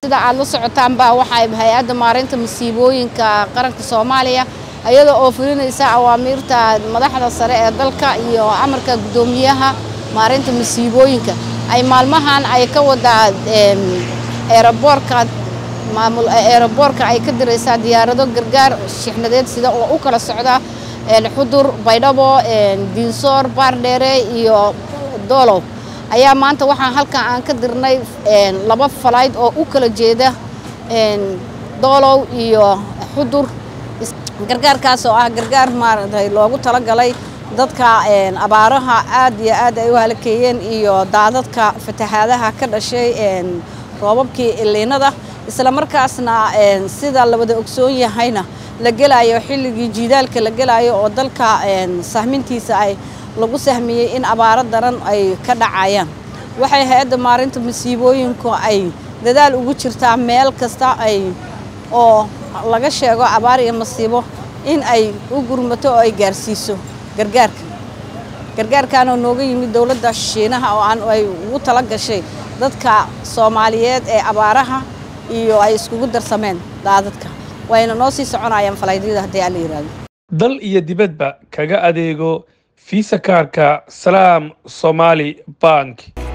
sida aad la socotaanba waxay hay-adda maareynta masiibooyinka qaranka soomaaliya iyada oo fulinaysa awaamiirta madaxda sare ee dalka iyo amarka guddoomiyaha maareynta masiibooyinka ay maalmahan ay ka wadaa eeraboorka maamul eeraboorka ay ka diraysaa diyaarado gargaar shixnadeed sida oo u kala socda xudur baydhabo diinsoor baardheere iyo doolow ayaa maanta waxaan halkan aan ka dirnay laba falayd oo u kala jeeda doolow iyo xudur gargaarkaas oo ah gargaar maaragtay loogu talagalay dadka abaaraha aad iyo aad ay u halakeeyeen iyo daadadka fatahaadaha ka dhashay roobabkii iliinada isla markaasna sida la wada ogsoon yahayna la gelayo xilligii jiidaalka la gelayo oo dalka sahmintiisa ay lagu sahmiyey in abaaro daran ay ka dhacayaan waxay hay-adda maarinta masiibooyinku ay dadaal ugu jirtaa meel kasta ay oo laga sheego abaar iyo masiibo in ay u gurmato oo ay gaarsiiso gargaarka gargaarkan oo nooga yimid dowladda shiinaha oo aan ay ugu tala gashay dadka soomaaliyeed ee abaaraha iyo ay iskugu darsameen daadadka wayna noo sii soconayaan falaydyada haddii aan la yidhaahdo dal iyo dibadba kaga adeego fiisa kaarka salaam somaali bank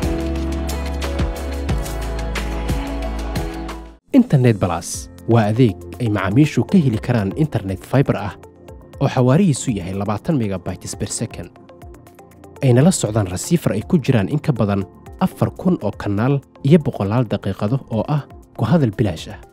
internet balas waa adeeg ay macaamiishu ka heli karaan internet faibar ah oo xawaarihiisu yahay labaatan megabytes ber second ayna la socdaan rasiifar ay ku jiraan in ka badan afar kun oo kanaal iyo boqolaal daqiiqado oo ah ku hadal bilaash ah